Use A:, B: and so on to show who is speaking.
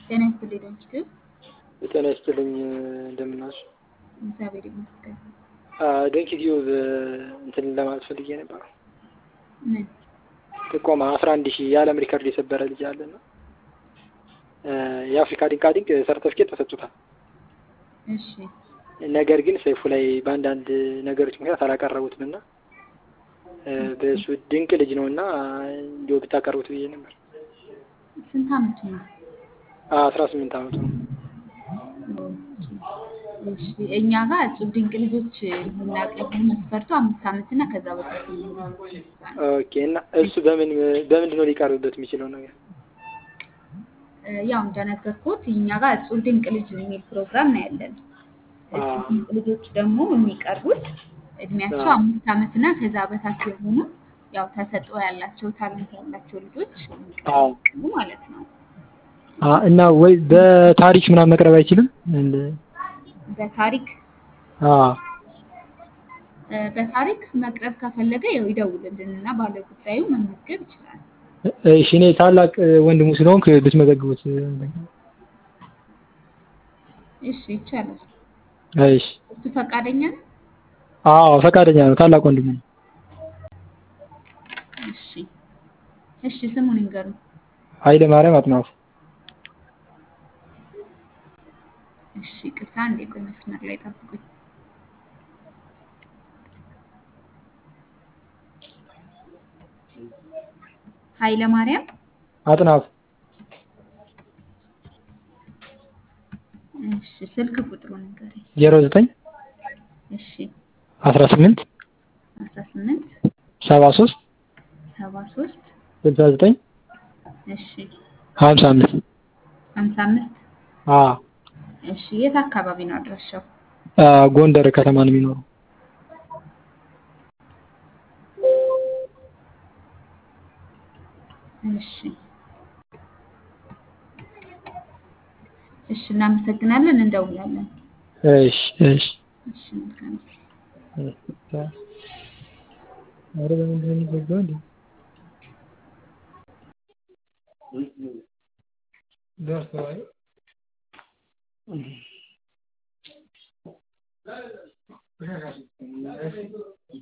A: ጤና ይስጥልኝ ዶክተር
B: ጤና ይስጥልኝ እንደምን ዋልሽ?
A: እግዚአብሔር ይመስገን።
B: ዶንኪ ቲዩብ እንትን ለማለት ፈልጌ ነበር።
A: ምን
B: ጥቆማ አስራ አንድ ሺህ የዓለም ሪከርድ የሰበረ ልጅ አለና የአፍሪካ ድንቃድንቅ ሰርተፍኬት ተሰጥቶታል።
A: እሺ
B: ነገር ግን ሰይፉ ላይ በአንዳንድ ነገሮች ምክንያት አላቀረቡትም እና በእሱ ድንቅ ልጅ ነው እና እንዲሁ ብታቀርቡት ብዬ ነበር።
A: ስንት አመቱ ነው?
B: አስራ ስምንት አመቱ ነው።
A: እሺ እኛ ጋር እጹብ ድንቅ ልጆች የምናቀርቡ መስፈርቱ አምስት አመት እና ከዛ በታች የሚሆኑ
B: ኦኬ እና እሱ በምን በምንድን ነው ሊቀርብበት የሚችለው ነገር?
A: ያው እንደነገርኩት እኛ ጋር እጹብ ድንቅ ልጅ የሚል ፕሮግራም ነው ያለን። እጹብ ድንቅ ልጆች ደግሞ የሚቀርቡት እድሜያቸው አምስት አመት እና ከዛ በታች የሆኑ ያው ተሰጥኦ ያላቸው ታለንት ያላቸው ልጆች የሚቀርቡ ማለት ነው።
B: እና ወይ በታሪክ ምናምን መቅረብ አይችልም?
A: በታሪክ
B: አዎ
A: በታሪክ መቅረብ ከፈለገ ያው ይደውልልን እና ባለጉዳዩ መመዝገብ ይችላል።
B: እሺ እኔ ታላቅ ወንድሙ ስለሆንክ ብትመዘግቡት።
A: እሺ ይቻላል።
B: እሺ
A: እሱ ፈቃደኛ ነው?
B: አዎ ፈቃደኛ ነው። ታላቅ ወንድሙ ነው።
A: እሺ እሺ ስሙን ይንገሩን።
B: ኃይለ ማርያም አጥናፉ።
A: እሺ ቅርታ አንዴ ቆይ መስመር ላይ ጠብቁኝ። ኃይለ ማርያም
B: አጥናፉ
A: እሺ ስልክ ቁጥሩን ንገረኝ።
B: ዜሮ ዘጠኝ
A: እሺ
B: አስራ ስምንት
A: አስራ ስምንት
B: ሰባ ሶስት
A: ሰባ ሶስት
B: ስልሳ ዘጠኝ
A: እሺ
B: ሀምሳ አምስት
A: ሀምሳ አምስት
B: አዎ
A: እሺ የት አካባቢ ነው አድራሻው?
B: ጎንደር ከተማ ነው የሚኖረው።
A: እሺ እሺ እናመሰግናለን፣ እንደውላለን።
B: እሺ እሺ
A: እሺ መልካም ጊዜ።
B: ኧረ በምንድን ነው የሚዘጋው እንዴ? ደርሰዋል።